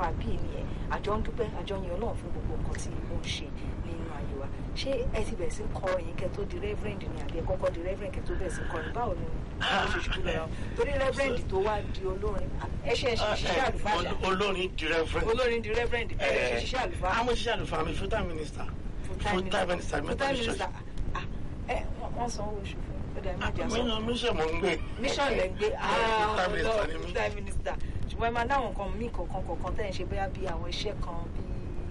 apá bíi nìyẹn àjọ ń dúpẹ́ àjọ yẹn ọlọ́run fún gbogbo nǹkan tí ó ń ṣe nínú ayé wa ṣé ẹ ti bẹ̀rẹ̀ sí ń kọ ẹ̀yin kẹ́ tó di reverend ni àbí ẹ kọ́kọ́ di reverend kẹ́ tó bẹ̀rẹ̀ sí ń kọrin báwo ni ó ṣe ṣubú lọ́wọ́ torí reverend tó wá di olórin ẹ ṣe ẹ ṣe ṣiṣẹ́ àlùfáà ṣá olórin di reverend. olórin di reverend ẹ ṣe ṣiṣẹ́ àlùfáà àwọn òṣìṣẹ́ àlùfáà mi full time minister full time minister full time minister ah ẹ wọ́n san owó oṣù fún ó dẹ̀ má jà sọ mi mi ṣe mọ̀ ń gbé. mission lẹ ń gbé full time minister ni mí. full time minister ṣùgbọ́n ẹ máa dáhùn nǹkan míì kọ̀ọ̀kan kọ̀ọ̀kan tẹ́ ẹ̀ ń ṣe bóyá bí àwọn iṣẹ́ kan bí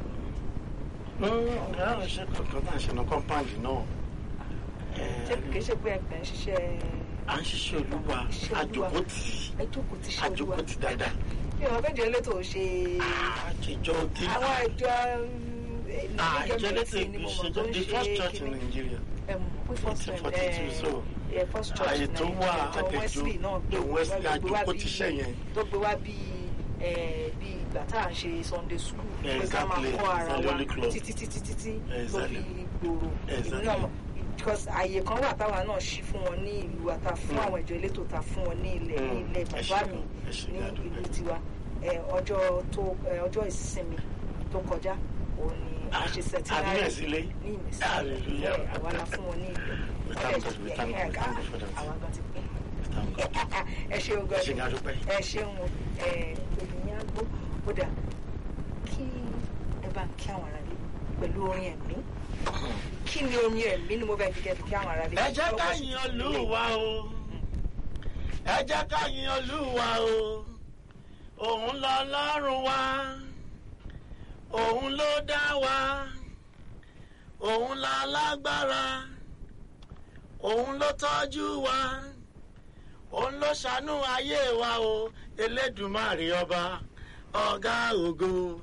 ọ̀gá àwọn iṣẹ́ kankan tá à ń ṣe ní compound náà. ṣé kìí ṣe pé ẹgbẹ́ ń ṣiṣẹ́ à ń ṣiṣẹ́ olúwa Iṣẹ́ Olúwa. àjòkótì ẹ jókòó ti ṣe olúwa àjòkótì dáadáa. bí wọn fẹ́ẹ́ jẹ́ elétò ṣe àjẹjọ́ tí àwọn ìjọ àjọ elétò ìṣèjọ the first church in Nigeria. pé first church 42, so, ẹ first church àyè tó wà ìjọ àtẹ̀jọ́ Wesley náà gbé the Wesley wá- gbé wá àjòkó bí- tíṣẹ́ yẹn. tó gbé wá bí ẹ, bí ìgbà tá à ń ṣe Sunday school Yeah, pé ká máa exactly. kọ́ ara Sunday wa Holy Club. títí títí títí Yeah, tó fi exactly. gbòòrò Exactly. ìlú náà because àyè kan wà táwa náà ṣí fún wọn ní ìlú wa ta fún Mm. àwọn ìjọ elétò ta fún wọn ní ilẹ̀ ní Mm. ilẹ̀ Ẹ bàbá ṣé mi gan, ẹ ṣé ní gan, dúpẹ́. ìlú tiwa ẹ, ọjọ́ tó ẹ, ọjọ́ ìsinmi tó kọjá òun ni a ṣe sẹtínárì àbí ẹ̀sílẹ̀ ní ìmísí Hallelujah. ẹ, àwa la fún wọn ní ilẹ̀ We thank God, we thank God, we thank God for that. àwa gan ti pín Thank God. ẹ ṣeun gan Ẹ ṣé gan, dúpẹ́. ẹ ṣeun ẹ obìnrin àgbo ó dà kí ẹ bá kí àwọn ará lé pẹ̀lú orin ẹ̀mí kí ni orin ẹ̀mí ni mo fẹ́ fi kẹ́ fi kí àwọn ará lé. ẹ jẹ́ ká yin olúwa o ẹ jẹ́ ká yin olúwa o òun lọ lọ́rùn wa òun ló dá wa òun la lágbára òun ló tọ́jú wa òun ló ṣàánú ayé wa o elédùmarè ọba ọ̀gá ògo.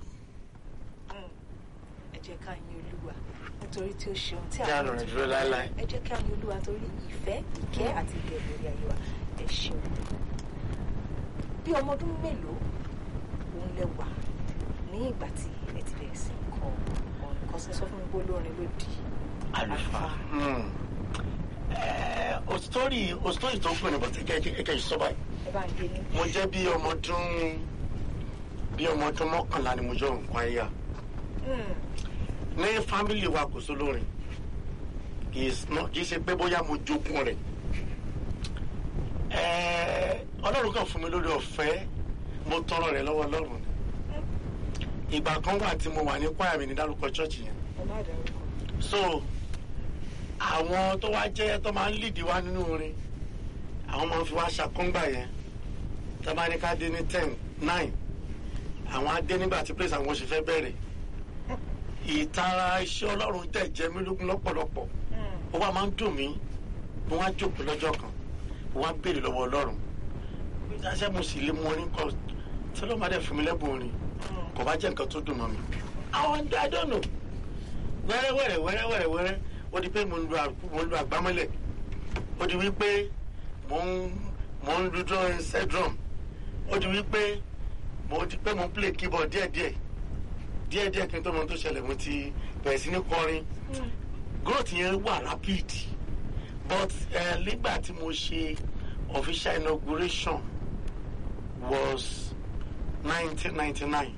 ẹ jẹ́ ká yin olúwa nítorí tí ó ṣeun tí Kí àánú rẹ̀ dúró láéláé. ẹ jẹ́ ká yin olúwa torí ìfẹ́ ìkẹ́ àti ìbẹ̀rù lórí ayé wa ẹ ṣeun bí ọmọ ọdún mélòó òun lẹ wà ní ìgbà tí ẹ ti bẹ̀rẹ̀ sí í kọ ọ̀rọ̀ kan sí sọ fún mi pé olórin ló di àlùfáà. òsítọ́rì òsítọ́rì tó ń pè ní bọ̀tẹ́ kẹ́kẹ́ ìsọ́ba yìí. ẹ bá ń gé ní. mo jẹ́ bí ọmọ ọdún bí ọmọ ọdún mọ́kànlá ni mo jọ nǹkan ẹ̀yà Mm, ní fámìlì wa kò sólórin kì í sọ- kì í ṣe pé bóyá mo jogún rẹ̀ Ẹ̀ẹ́, ọlọ́run kan fún mi lórí ọ̀fẹ́ mo tọrọ rẹ̀ lọ́wọ́ ọlọ́run ni ìgbà kan wà tí mo wà ní kwaya mi ní dárúkọ ṣọ́ọ̀ṣì yẹn ẹ má dárúkọ. so àwọn tó wá jẹ́ tó máa ń lìdí wá nínú orin àwọn máa ń fi wá ṣàkóńgbà yẹn tó bá ní ká dé ní ten nine àwọn á dé nígbà tí praise àwọn oṣù fẹ́ bẹ̀rẹ̀ ìtara iṣẹ́ ọlọ́run tẹ̀ jẹ́ mí lógún lọ́pọ̀lọpọ̀ Mm, ó wá máa ń dùn mí mo wá jókòó lọ́jọ́ kan mo wá béèrè lọ́wọ́ ọlọ́run bí dáṣẹ́ mo sì lè mú orin kọ tí ọlọ́run bá dẹ̀ fún mi lẹ́bùn orin mm. kò bá jẹ́ nǹkan tó dùn mọ́ mi. àwọn I don't know wẹ́rẹ́wẹ́rẹ́ wẹ́rẹ́wẹ́rẹ́ wẹ́rẹ́ ó di pé mo ń lu àkú mo ń lu àgbámọ́lẹ̀ ó di wípé mo ń mo ń lu drum set drum ó di wípé mo di pé mo ń play keyboard díẹ̀díẹ̀ díẹ̀díẹ̀ kí n tó mọ ohun tó ṣẹlẹ̀ mo ti bẹ̀rẹ̀ sí ní kọrin growth yẹn wà rapid but uh, nígbà tí mo ṣe official inauguration was nineteen ninety nine.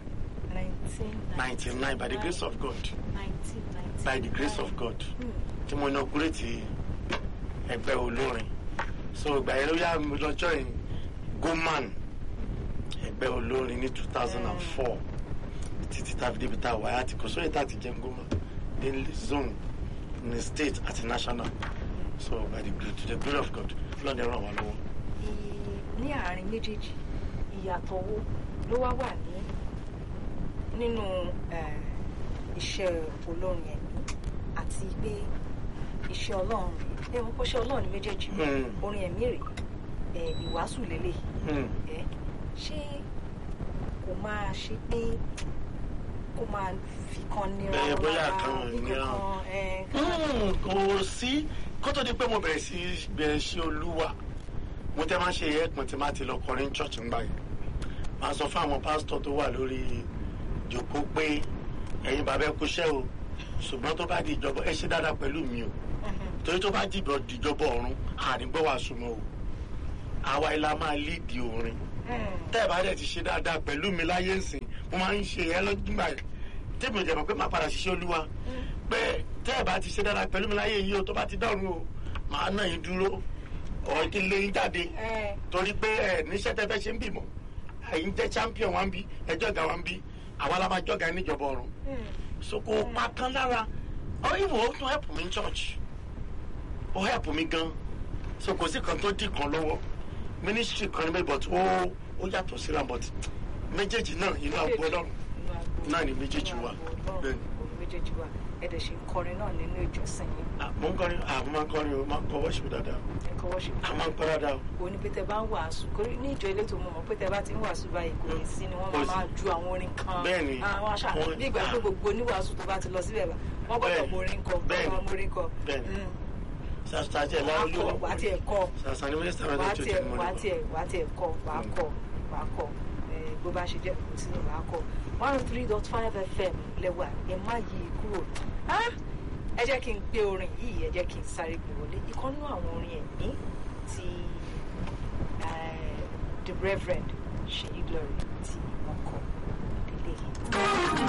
99 by the grace of God 1999. by the grace of God Mm, tí mo inaugurate ẹgbẹ́ olórin so ìgbà yẹn ló yá mi lọ́jọ́ yìí goman ẹgbẹ́ olórin ní two thousand and four títí tá a fi débi tá a wáyé àti kò sóyè tá a ti jẹun goman ní zone ní state àti national so by the gl- to the glory of God lọ́dẹ ràn wá lọ́wọ́. i- ní àárín méjèèjì ìyàtọ̀ wo ló wá wà ní nínú eh, iṣẹ́ olórin ẹ̀mí àti pé iṣẹ́ ọlọ́run rèé ẹ wọ́n kọ́ iṣẹ́ ọlọ́run ní méjèèjì Mm. orin ẹ̀mí rèé eh, ìwàásù lélẹ̀ Hmm. ẹ ṣé kò máa ṣe pé kó máa fi kan nira Bẹ́ẹ̀ bóyá lára, kan bí nira. kankan, eh, Mm, kò sí kó tó di pé mo bẹ̀rẹ̀ sí bẹ̀rẹ̀ sí olúwa mo tẹ́ máa ń ṣe ẹ̀pọ̀n tí máa ti lọ kọrin church ń gbà yẹn máa sọ fún àwọn pásítọ̀ tó wà lórí ìjókòó pé ẹ̀yin bàbá ẹ kúṣẹ́ o ṣùgbọ́n tó bá di ìjọba ẹ ṣe dáadáa pẹ̀lú mi o mhm, torí tó bá dìbò dìjọba ọ̀run ànígbọ́ wa súnmọ́ o àwa ilá máa líìdì orin mm, tẹ́ ẹ bá dẹ̀ ti ṣe dáadáa pẹ̀lú mi láyé ńsìn mo máa ń ṣe ẹ lọ́dúnmá yẹn tèmi ò jẹ̀mọ̀ pé máa padà ṣiṣẹ́ olúwa pé tẹ́ ẹ bá ti ṣe dára pẹ̀lú mi láyé yìí o tó bá ti dọ̀run o màá náà yín dúró ọ̀ kí n lé yín jáde ẹ torí pé ẹ níṣẹ́ tẹ́ fẹ́ ṣe ń bì mọ́ ẹ̀yin jẹ́ champion wa ń bí ẹjọ́ ìgbà wa ń bí àwa la máa jọ́ga níjọba ọ̀run so kò pa kan lára ọ ìwọ ó tún help mi ní church ó help mi gan so kò sí kan tó dì kan lọ́wọ́ ministry kan ní bẹ́ẹ̀ but ó ó yàtọ̀ síra but méjèèjì náà inú àgbo ọlọ́run náà ni méjèèjì wà bẹ́ẹ̀ ni. òun méjèèjì wà ẹ̀dẹ̀ ṣe ń kọrin náà nínú ìjọsìn yìí Ah, mo ń kọrin ah, mo máa ń kọrin o máa ń kọ worship dáadáa ẹ̀kọ́ worship a máa ń kọ dáadáa o. kò ní pé tẹ bá ń wàásù kò ní ìjọ elétò mo mọ̀ pé tẹ bá ti ń wàásù báyìí kò ní sí ni wọ́n máa Kò sí. máa ju àwọn orin kan Bẹ́ẹ̀ni. àwọn àṣà Wọ́n- bí ìgbà pé gbogbo oníwàásù tó bá ti lọ síbẹ̀ bá wọ́n gbọ́dọ̀ Bẹ́ẹ̀ni. morin kọ Bẹ́ẹ̀ni. wọ́n morin kọ Bẹ́ẹ̀ni. Mm. sàṣàjẹ wàá láwọn kọ wàá tiẹ̀ kọ sàṣà ni mínísítà rẹ wàá tó ti tiẹ̀ mọ wàá tiẹ̀ wàá tiẹ̀ kọ wàá kọ wàá kọ ẹ, bó bá ṣe jẹ́ kò sí ní wàá kọ one oh three dot five fm lẹ́wà ẹ má yí i kúrò Ah! ẹ jẹ́ kí n gbé orin yìí ẹ jẹ́ kí n sáré gbé wọlé ìkọ́nú àwọn orin ẹ̀mí ti eh, the reverend Ṣèyí Glory tí wọ́n kọ délé yìí.